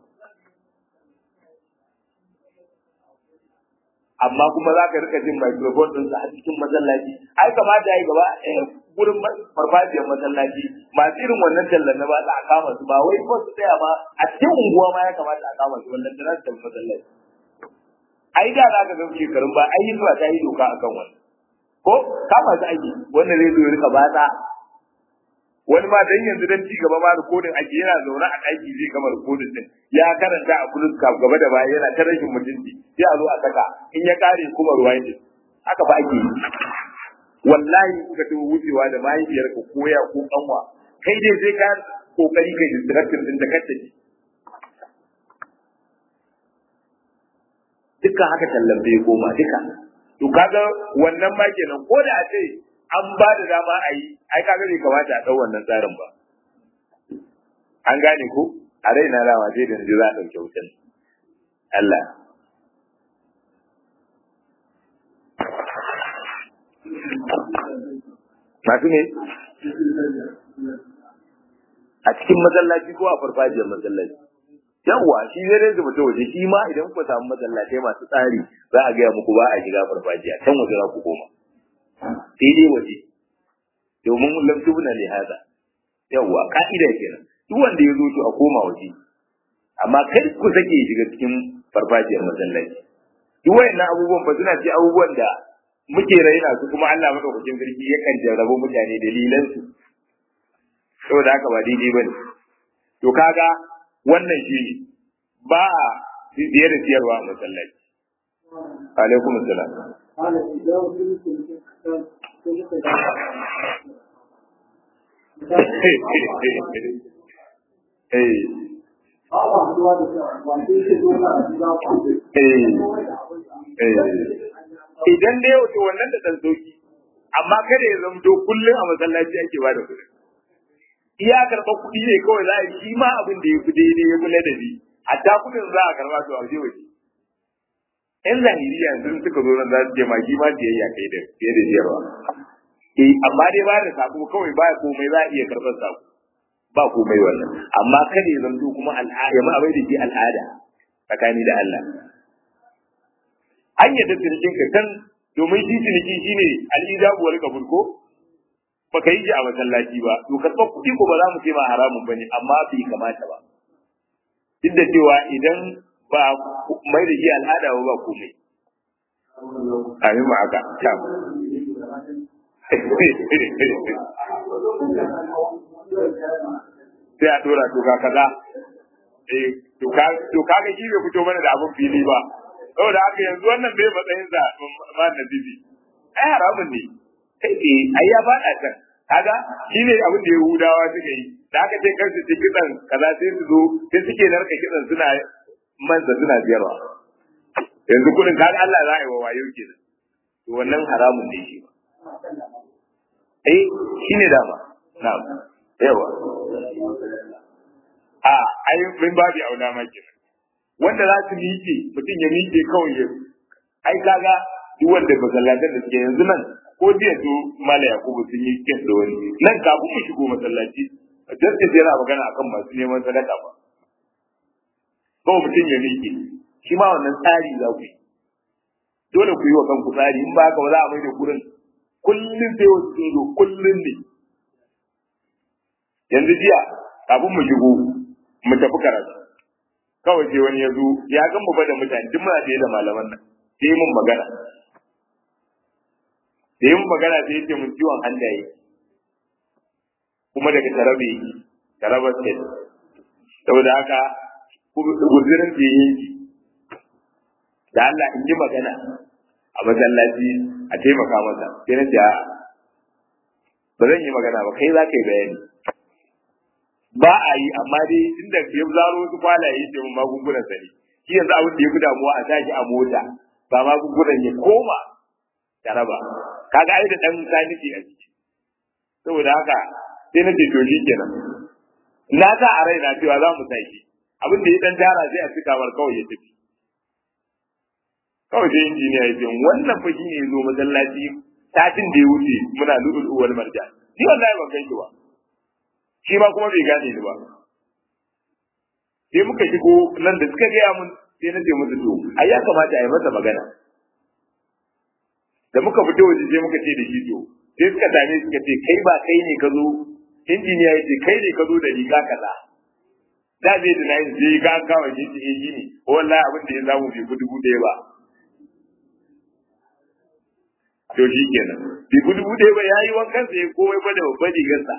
amma kuma za ka rika jin microphone ɗinsa a cikin masallaci ai kamata ya yi gaba gurin farfajiyar masallaci masu irin wannan tallan na ba za a kama su ba wai ko su tsaya ba a cikin unguwa ma ya kamata a kama su wannan da za su tafi masallaci ai da za ka ga shekarun ba ai zuwa ta yi doka akan wannan ko kama su aiki wannan zai zo ya rika batsa wani ma dan yanzu dan ci gaba ma rikodin ake yana zaune a ɗaki zai gama rikodin din ya karanta a kulus kaf gaba da baya yana ta rashin mutunci sai a zo a saka in ya kare kuma ruwa yake haka ba ake yi wallahi kuka tawo wucewa da mahaifiyar ka koya ko kanwa kai dai sai ka kokari kai distracting din da kake ji dukkan haka tallan bai koma duka to kaga wannan ma kenan ko da a ce an ba da dama a yi ai kaga bai kamata a ɗau wannan tsarin ba an gane ko a raina rama sai da za a ɗauke wutan Allah masu ne a cikin masallaci ko a farfajiyar masallaci yawwa shi zai rinka mutu waje shi ma idan ku samu masallatai masu tsari za a gaya muku ba a shiga farfajiya can waje za ku koma sai dai waje domin lam tubna li hada yawa ka'ida kenan duk wanda ya zo to a koma waje amma kar ku sake shiga cikin farfajiyar masallaci duk wayannan abubuwan ba suna ce abubuwan da muke raina su kuma Allah madaukakin sarki yakan jarrabo mutane dalilan su saboda haka ba daidai bane to kaga wannan shi ba a siye da siyarwa a masallaci alaikum assalam Idan da yau to wannan da ɗan sauki, amma kada ya zamto kullum a masallaci ake ba da kuɗi. Iya karɓar kuɗi ne kawai za a yi shi ma abin da ya fi daidai ya fi ladabi, hatta kuɗin za a karɓa to a waje waje. ‘Yan zahiriya sun suka zo nan za su je ma shi ma biyayya kai da fiye da siyarwa. eh amma dai ba da sako kawai ba komai za a iya karɓar sako ba komai wannan amma kada ya zanto kuma al'ada ya ma'abai da shi al'ada tsakani da Allah an yadda cinikin ka kan domin shi ciniki shine al'ijabu wal qabul ko baka yi shi a masallaci ba to karɓar kuɗi ko ba za mu ce ma haramun bane amma bai kamata ba duk da cewa idan ba mai da shi al'ada ba ba komai amin ma haka sai a tura to ka kaza eh to ka to kaga shi bai fito mana da abun fili ba saboda haka yanzu wannan bai matsayin sa ma na bibi ai haramun ne kai ke ai ya faɗa kan kaga shine abin da Yahudawa suka yi da aka ce kansu ci kitsan kaza sai su zo sai suke narka kitsan suna manza suna biyarwa yanzu kudin kaga Allah za a yi wa wayo kenan to wannan haramun ne shi eh shine dama na'am yawa a ai min babu auna ma kenan wanda za su miƙe mutum ya miƙe kawai ya ai kaga duk wanda masallatan da suke yanzu nan ko jiya su mala yakubu sun yi kes da wani nan kafin mu shigo masallaci justice yana magana akan masu neman sadaka ba kawai mutum ya miƙe shi ma wannan tsari za ku yi dole ku yi wa kanku tsari in ba haka ba za a mai da gurin kullum sai wasu sun zo kullum ne yanzu jiya kafin mu shigo mu tafi karatu kawai sai wani ya zo ya gan mu da mutane duk muna da malaman nan sai mun magana sai mun magana sai ya ce mun ciwon hannaye kuma daga tarabe taraba state saboda haka guzirin da yanki da Allah in yi magana a masallaci a taimaka masa sai na ce a ba zan yi magana ba kai za ka yi bayani ba a yi amma dai inda ya zaro wasu kwalaye ce mun magungunan sa ne shi yanzu abin da ya fi damuwa a tashi a mota ba magungunan ya koma taraba kaga ai da dan saniki a ciki saboda haka sai na ce to shi kenan na sa a raina cewa za mu sai abin da ya dan tara sai a cika mar kawai ya tafi kawai sai injiniya ya ce wannan fa shine ya zo masallaci satin da ya wuce muna lulu wal marja ni wallahi ban kai shi ba shi ma kuma bai gane ni ba sai muka shigo nan da suka gaya mun sai na ce musu to ai ya kamata a yi masa magana da muka fito waje sai muka ce da shi to sai suka same suka ce kai ba kai ne ka zo injiniya ya ce kai ne ka zo da riga kaza da bai da nayin sai ka kawo shi ce shi ne wallahi abin da ya samu bai ku dubu ɗaya ba to shi kenan bai ku dubu ɗaya ba ya yi wankan sa ya komai ba da babban rigarsa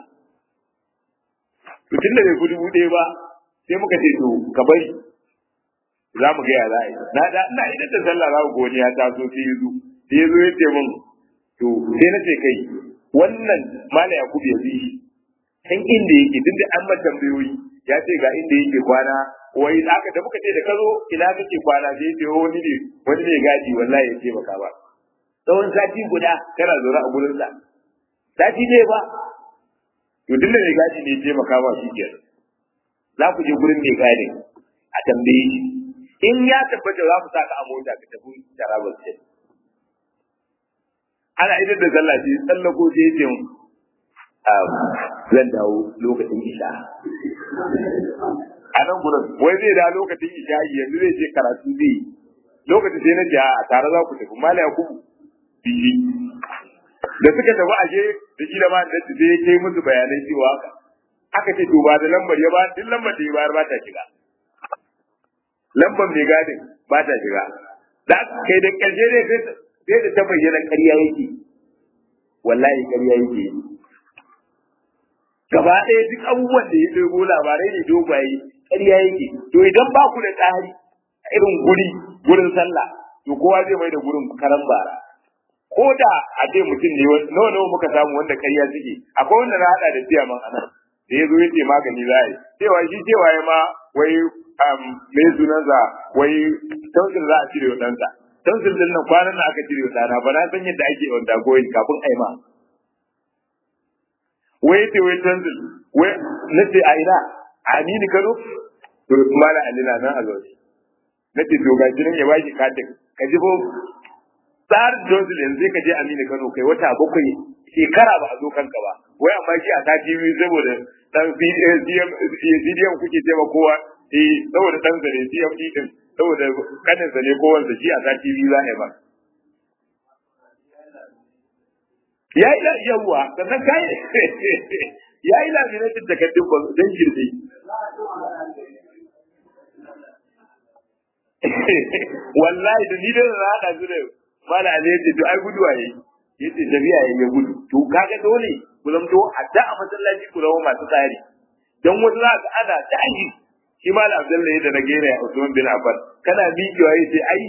to tun da bai ku dubu ɗaya ba sai muka ce to ka bari za mu ga ya za a yi na da ina idan da sallah za ku goni ya taso sai ya zo sai ya zo ya ce min to sai na ce kai wannan mala yakubu ya bi kan inda yake duk da an mata tambayoyi ya ce ga inda yake kwana wai aka da muka ce da ka zo ina kake kwana sai ya ce wani ne wani ne gaji wallahi ya ce maka ba tsawon sati guda kana zaune a gurin sa sati ne ba to duk da mai gaji ne ya ce maka ba shi kenan za ku je gurin mai gadi a tambaye shi in ya tabbata za mu sa ka a mota ka tafi tarabar ce ana idan da sallah ce tsallako ce ce zan dawo lokacin isha a nan gurin wai zai da lokacin isha yanzu zai ce karatu zai lokacin sai na ce a tare za ku tafi mala yakubu biyi da suka tafi aje da kila ma da sai ya kai musu bayanai cewa aka ce to ba da lambar ya ba duk lambar da ya bayar ba ta shiga lambar mai gadin ba ta shiga da kai da karshe ne sai da ta bayyana ƙarya yake wallahi ƙarya yake gaba ɗaya duk abubuwan da ya ɗebo labarai ne dogaye ƙarya yake to idan ba ku da tsari a irin guri gurin sallah to kowa zai mai da gurin karan bara ko da a ce mutum ne nawa nawa muka samu wanda ƙarya suke akwai wanda na haɗa da ciyaman anan da ya zo ya ce magani za a yi cewa shi cewa ya ma wai mai sunansa wai tausil za a cire wa ɗansa tausil din nan kwanan nan aka cire wa ɗana ba na san yadda ake wanda goyin kafin a yi ma wai ce wai tausil wai na ce a ina a amini kano to mala alina nan a zaune na ce to gashi nan ya baki katin ka ji bo tsar tausil yanzu ka je amini kano kai wata bakwai shekara ba a zo kanka ba wai amma shi a sati biyu saboda dan CDM kuke tema kowa eh saboda dan zare CM din saboda kanin zane ko wanda shi a sati biyu za a yi ba ya yi da yawa sannan kai ya yi laminatin takardun ba don girbe wallahi da ni da na haɗa su da mala ne ce to ai guduwa yayi yace tafiya yayi ya gudu to kaga dole ku zamto hadda a masallaci ku zama masu tsari dan wasu za ka ana tashi shi malam abdullahi da na gera ya usman bin affan kana miƙewa yace ai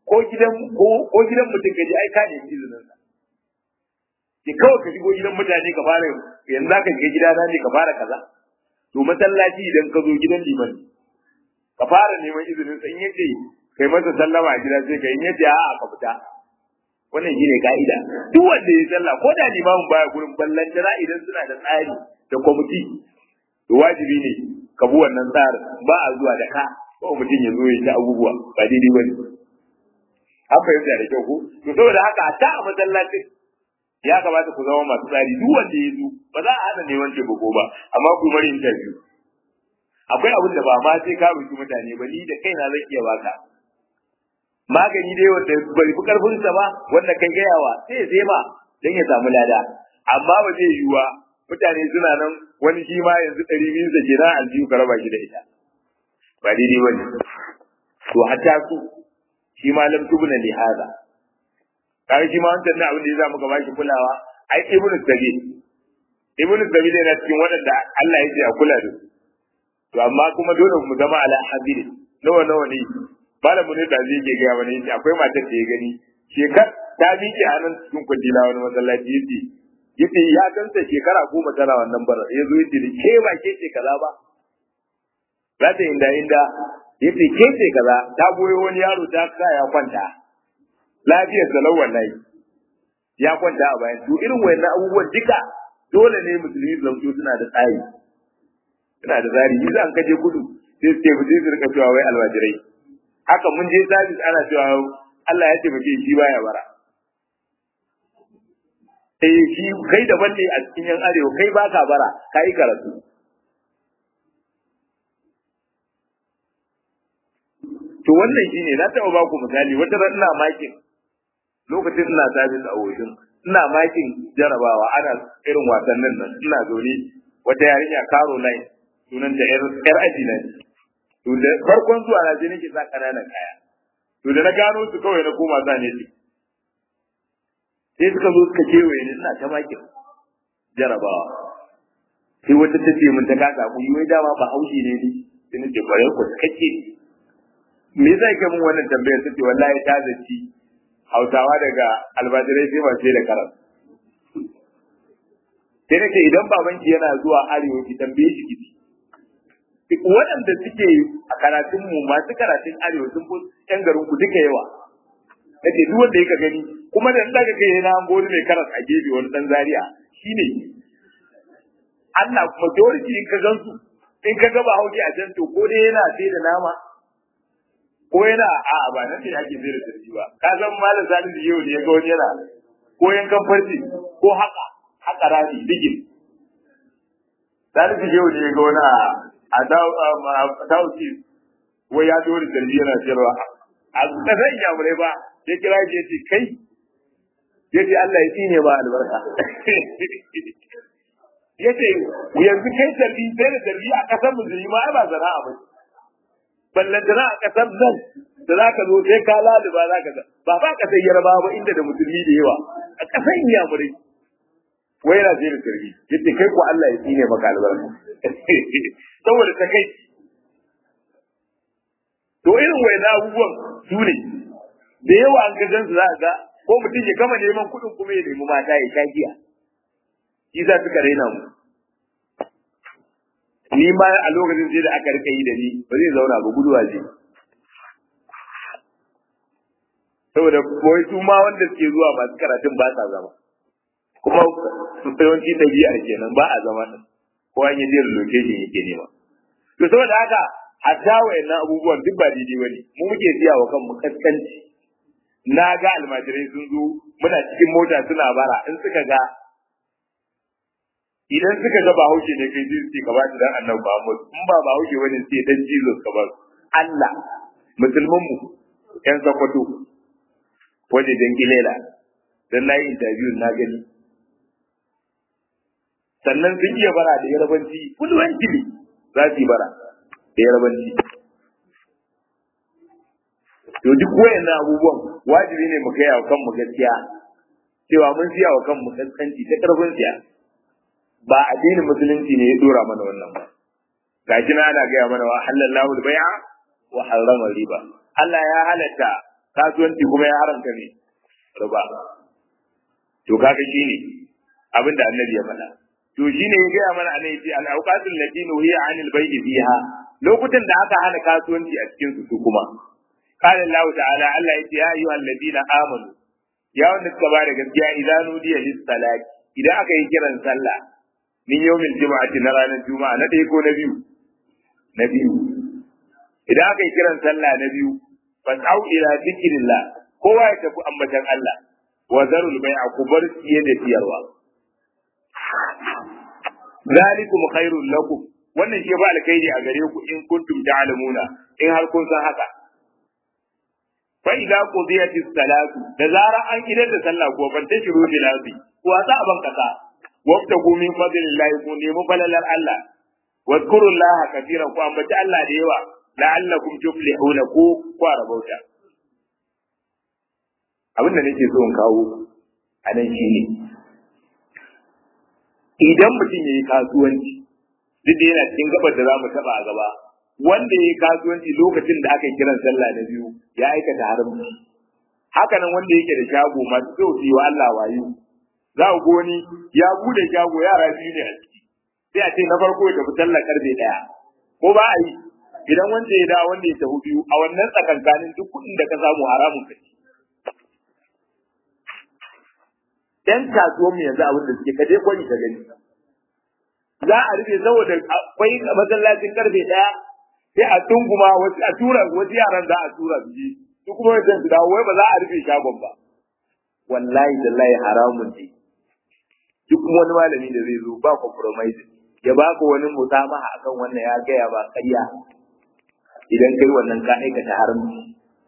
ko gidan ko ko gidan mutum ka je ai ka nemi izinin sa ki kawai ka shigo gidan mutane ka fara yanzu ka shiga gidana ne ka fara kaza to masallaci idan ka zo gidan liman ka fara neman izinin sa in yace kai masa sallama a gida sai ka in yace a'a ka fita wannan shine ka'ida duk wanda ya sallah ko da limamin baya gurin ballan jira idan suna da tsari da kwamiti to wajibi ne ka bi wannan tsarin ba a zuwa da ka ko mutum ya zo ya ta abubuwa ba daidai bane an fahimta da kyau ko to saboda haka ta a masallacin ya kamata ku zama masu tsari duk wanda ya zo ba za a hana neman taimako ba amma ku mari interview akwai abin da ba ma sai ka roki mutane ba ni da kaina zan iya baka magani dai wanda bai fi karfin sa ba wanda kai gayawa sai sai ma dan ya samu lada amma ba zai yiwa mutane suna nan wani shi ma yanzu ɗari biyu da kenan aljihu ka raba shi da ita ba daidai bane to hatta su shi ma lam tubna li hada kai shi ma wancan ne abin da ya za muka bashi kulawa ai ibnu sabil ibnu sabil yana cikin waɗanda Allah ya ce a kula da su to amma kuma dole mu zama ala hadiri nawa nawa ne malamu ne da zai ke gaya wani yace akwai matar da ya gani shekar ta miƙe a nan cikin kwandila wani masallaci yace yace ya ganta shekara goma tana wannan bara ya zo yace da ke ba ke ce kaza ba za ta inda inda yace ke ce kaza ta goyo wani yaro ta sa ya kwanta lafiyar da wallahi ya kwanta a bayan to irin wayannan abubuwan duka dole ne musulmi su zamto suna da tsari suna da tsari yi za kaje kudu sai su ce mu je su rika cewa wai alwajirai haka mun je sabis ana cewa Allah ya ce muke shi baya bara eh shi kai daban ne a cikin yan arewa kai baka bara kai karatu to wannan shine na taɓa ba ku misali wata ran ina makin lokacin ina sabis a woshin ina makin jarabawa ana irin wasannin nan ina zaune wata yarinya Caroline sunanta yar aji na ne to da farkon zuwa na je nake sa kananan kaya to da na gano su kawai na koma sa ne sai suka zo suka kewaye ni ina ta makin jarabawa sai wata ta ce min ta kasa ku yi wai dama ba haushi ne ni sai nace kwarai ku kake me yasa ke mun wannan tambayar sai wallahi ta zaci hausawa daga albajirai sai ba sai da karas sai nake idan babanki yana zuwa arewa ki tambaye shi kici waɗanda suke a karatun mu masu karatun arewa sun fi ƴan garin ku duka yawa nake duk wanda yake gani kuma da daga kai yana an gori mai karas a gefe wani dan zaria shine Allah majority in ka gansu in ka ga hauki a can to ko dai yana sai da nama ko yana a ba nan ne ake sai da sarki ba ka san malam sanin da yau ne ya ga wani yana ko yankan farci ko haka haka rami digin sanin da yau ne ya ga wani a dauki wai ya dole sarki yana sayarwa a kasan yamurai ba ya kira shi ya ce kai ya ce Allah ya tsine ba albarka ya ce yanzu kai sarki sai da sarki a kasar musulmi ma ba zana'a ba ballantana a ƙasar nan da za ka zo sai ka laluba za ka ba ba ƙasar yarba ba inda da musulmi da yawa a ƙasar iyamurai wai yana zai da sarki yadda kai ko Allah ya tsine maka albarka saboda ta kai to irin wai na abubuwan su ne da yawa an gajan su za a ga ko mutum ya gama neman kuɗin kuma ya nemi mata ya sha giya shi za su raina mu ni ma a lokacin sai da aka rika yi da ni ba zai zauna ba guduwa ce saboda kawai su ma wanda suke zuwa masu karatun ba sa zama kuma su yawanci ɗabi'ar kenan ba a zama nan ko an yi jiyar location yake nema to saboda haka hatta wayannan abubuwan duk ba daidai bane mu muke siya wa kanmu kaskanci na ga almajirai sun zo muna cikin mota suna bara in suka ga idan suka ga bahaushe ne kai jinsi ka ba shi dan annabi Muhammad in ba bahaushe wani sai dan Jesus ka ba Allah musulman mu yan zakwato waje dan gilela dan nayi interview na gani sannan sun iya bara da yarabanci kulwanci ne za su yi bara da yarabanci to duk wayannan abubuwan wajibi ne mu kai wa kanmu gaskiya cewa mun siya wa kanmu kaskanci ta karfin siya ba addinin musulunci ne ya dora mana wannan ba gashi na ana gaya mana wa halallahu al-bai'a wa harrama riba Allah ya halatta kasuwanci kuma ya haramta ne riba to kaga shine abin da annabi ya faɗa to shine ya gaya mana annabi yace al-awqatul lati nuhiya 'anil bay'i fiha lokutan da aka hana kasuwanci a cikin su kuma qala Allah ta'ala Allah yace ya ayyuhal ladina amanu ya wanda suka ba da gaskiya idan nudiya lis salati idan aka yi kiran sallah min yawmin juma'ati na ranar juma'a na ɗaya ko na biyu na biyu idan aka yi kiran sallah na biyu fas'au ila zikrillah kowa ya tafi ambatan Allah wa zarul bai'a ku bar siye da siyarwa zalikum khairul lakum wannan shi ba alkhairi a gare ku in kuntum ta'lamuna in har kun san haka fa idza qudiyatis salatu da zara an idar da sallah ko ban tashiru bil ardi ku wasa ban kasa wabtagu min fadlillahi ku nemi falalar Allah wadkurullaha katiran ku ambaci Allah da yawa la'allakum tuflihuna ku kwara bauta abin da nake so in kawo a nan shine idan mutum ya yi kasuwanci duk da yana cikin gabar da za mu taba a gaba wanda ya yi kasuwanci lokacin da aka yi kiran sallah na biyu ya aikata haramci hakanan wanda yake da shago masu kyau su yi wa Allah wayo za ku goni ya bude shago yara biyu ne a ciki sai a ce na farko ya tafi sallah karfe daya ko ba a yi idan wanda ya da wanda ya tafi biyu a wannan tsakankanin duk kuɗin da ka samu haramun ka ci yan kasuwan mu yanzu abin da suke kaje kwani ka gani za a rufe saboda akwai masallacin karfe daya sai a tunguma wasu a tura wasu yaran za a tura su je su kuma wajen su dawo wai ba za a rufe shagon ba wallahi dallahi haramun ne duk wani malami da zai zo ba compromise ya baka wani musamaha akan wannan ya gaya ba ƙarya idan kai wannan ka aikata haramci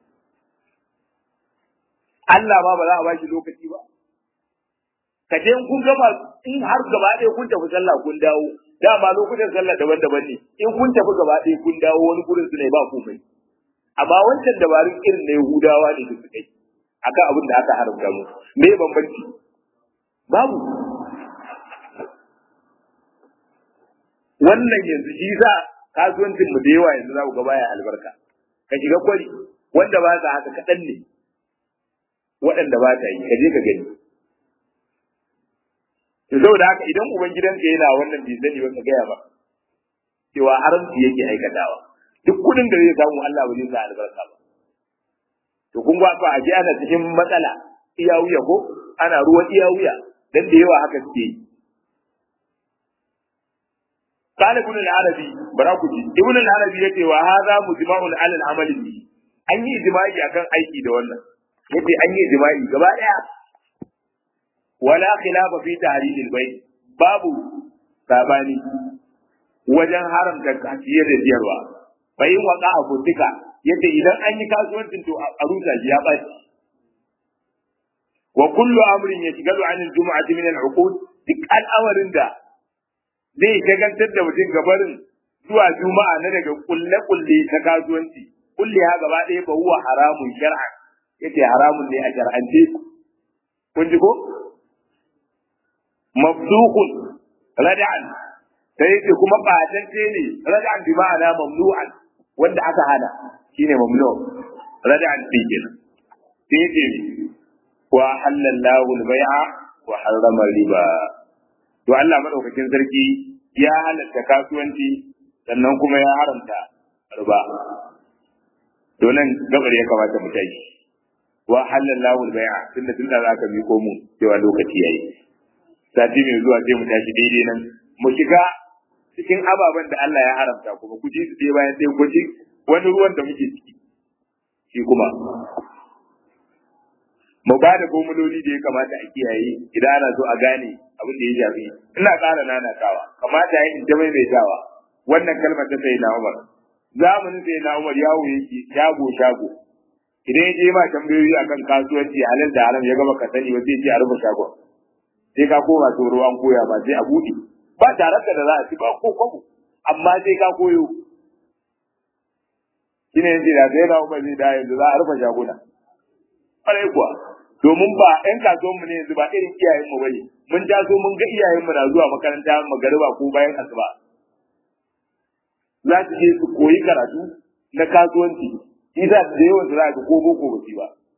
Allah ba ba za a bashi lokaci ba ka je kun gama in har gaba ɗaya kun tafi sallah kun dawo dama lokutan sallah daban-daban ne in kun tafi gaba ɗaya kun dawo wani gurin su ne ba komai amma wancan dabarun irin na Yahudawa ne da suka yi akan abin da aka haramta mu me bambanci babu wannan yanzu shi sa kasuwancin mu da yawa yanzu za ku ga baya albarka ka shiga kwari wanda ba sa haka kaɗan ne waɗanda ba ta yi ka je ka gani saboda haka idan uban gidanka yana wannan bai sani ba ka gaya ba cewa haramci yake aikatawa duk kudin da zai samu Allah ba zai sa albarka ba to kun ga fa a ji ana cikin matsala iya wuya ko ana ruwan iya wuya dan da yawa haka suke yi قال ابن العربي براكوجي ابن العربي yace wa hadha mujma'un 'ala al-amal bi an yi ijma'i akan aiki da wannan yace an yi ijma'i gaba daya wala khilafa fi tahrir al-bayt babu sabani wajen haramta kaciyar da siyarwa bai waka a futika yace idan an yi kasuwancin to a rusa shi ya baci wa kullu amrin yashghalu 'an al-jum'ati min al-uqud duk al'amarin da zai shagantar da mutum gabarin zuwa juma'a na daga kulle-kulle ta kasuwanci kulle ha gaba ɗaya ba huwa haramun shar'a yace haramun ne a shar'ance kun ji ko mafsuqun rada'an sai yace kuma batacce ne rada'an bi ma'ana mamnu'an wanda aka hana shine mamnu rada'an din kenan sai yace wa halallahu al-bai'a wa harrama riba to Allah madaukakin sarki ya halatta kasuwanci sannan kuma ya haramta riba to nan gabar ya kamata mu tashi wa halallahu al-bai'a tunda tunda zaka miko mu cewa lokaci yayi sati mai zuwa sai mu tashi daidai nan mu shiga cikin ababen da Allah ya haramta kuma ku ji su dai bayan sai ku ji wani ruwan da muke ciki shi kuma mu ba da gomuloli da ya kamata a kiyaye idan ana so a gane abin da ya shafi ina ƙara nanatawa kamata ya in ta maimaitawa wannan kalmar ta sai na Umar zamanin sai na Umar yawo yake shago shago idan ya je ma tambayoyi akan kasuwanci halal da haram ya gaba ka sani ba sai ce a rufe shagon sai ka koma tsoro an koya ba sai a buɗe ba tare da za a ci ba ko kwabo amma sai ka koyo shine yanzu da sai na Umar zai da yanzu za a rufe shaguna ƙwarai kuwa domin ba ƴan kasuwan mu ne yanzu ba irin iyayen mu bane mun taso mun ga iyayen mu na zuwa makaranta magariba ko bayan asuba za su je su koyi karatu na kasuwanci isa da yawan su za ka ko boko ba ba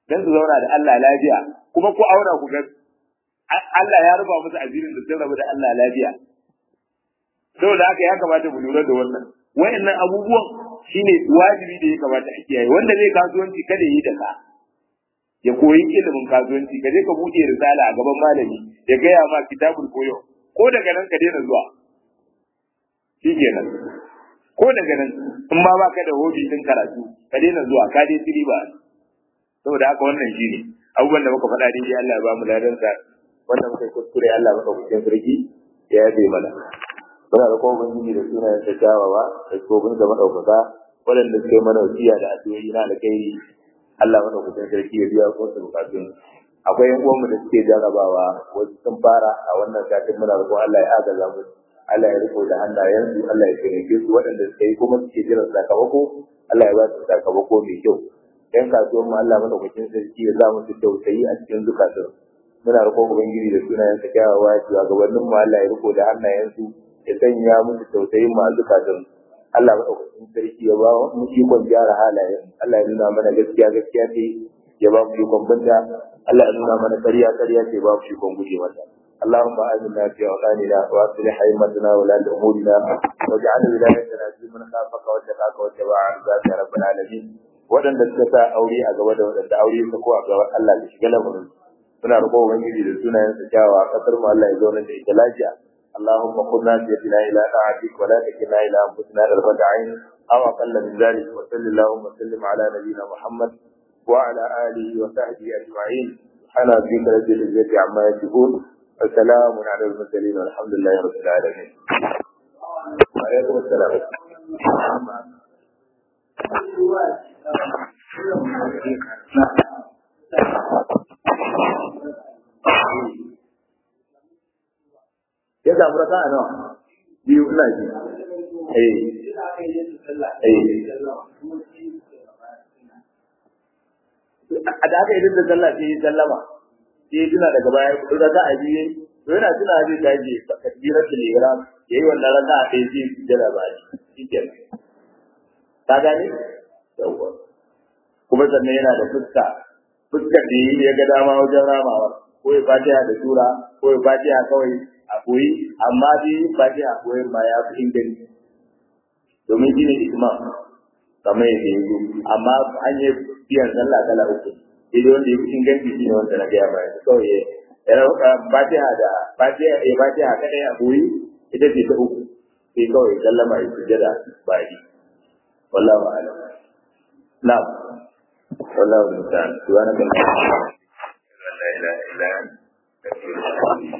dan su zauna da Allah lafiya kuma ku aura ku ga Allah ya ruba musu azirin da sun rabu da Allah lafiya saboda haka ya kamata mu lura da wannan wayannan abubuwan shine wajibi da ya kamata a kiyaye wanda zai kasuwanci kada yi da ka ya koyi ilimin kasuwanci ka je ka buɗe risala a gaban malami ya gaya ma kitabul koyo ko daga nan ka daina zuwa shi kenan ko daga nan in ma baka da hobi din karatu ka daina zuwa ka dai tiri ba saboda haka wannan shine abubuwan da muka faɗa dai Allah ya ba mu ladan sa wanda muka yi kuskure Allah maka kuskure sarki ya yabe mana muna da kuma ubangiji da sunayen ta kyawawa da tsofin da madaukaka waɗanda suke mana wasiya da addu'o'i na alkhairi Allah madaukakin sarki ya biya ko su bukatun akwai yan uwanmu da suke jarabawa wasu sun fara a wannan satin muna roƙon Allah ya agaza mu Allah ya riko da hannayensu Allah ya taimake su waɗanda suka yi kuma suke jiran sakamako Allah ya ba su sakamako mai kyau yan kasuwan mu Allah madaukakin sarki ya za mu su tausayi a cikin zukatun muna roƙon ubangiji da sunayen sa kyawawa ya cewa gabanin mu Allah ya riko da hannayensu ya sanya musu tausayin mu a zukatun Allah maɗaukakin sarki ya ba mu ikon gyara halayen Allah ya nuna mana gaskiya gaskiya ce ya ba mu ikon binta Allah ya nuna mana ƙarya ƙarya ce ba mu ikon guje mata اللهم آمنا في أوطاننا وأصلح أئمتنا ولاة أمورنا واجعل ولايتنا في من خافك واتقاك واتبع رضاك يا رب العالمين waɗanda suka sa aure a gaba da waɗanda aure su ko a gaba Allah ya shiga lamarin suna roƙon ubangiji da sunayen su kyawawa kasar mu Allah ya zauna da ita lafiya اللهم قلنا بيدنا الى طاعتك ولا تكلنا الى انفسنا طرفة عين او اقل من ذلك وصل اللهم وسلم على نبينا محمد وعلى اله وصحبه اجمعين سبحان ربك رب العزه عما يصفون وسلام على المرسلين والحمد لله رب العالمين وعليكم السلام ya samu raka a nawa biyu ina ji eh eh a da aka yi da sallah sai sallama sai tuna daga baya raka a biyu to yana tuna zai tashi takbirar da lera yayi wannan raka a ɗaya sai su jira ba shi kenan ka gane yawwa kuma sannan yana da fuska fuskar da yi ya ga dama wajen ramawa ko ya fatiha da sura ko ya fatiha kawai a koyi amma dai fatiha koyin ma ya fi inganci domin shi ne isma kamar yadda ya zo amma an yi biyan sallah kala uku sai dai wanda ya fi inganci shi ne wanda na gaya bayan kawai ya rauka fatiha da fatiha ya fatiha kadai a koyi ita ce ta uku sai kawai sallama ya sujjada bayi wallahu a'lam na'am wallahu musta'an subhanaka la ilaha illa anta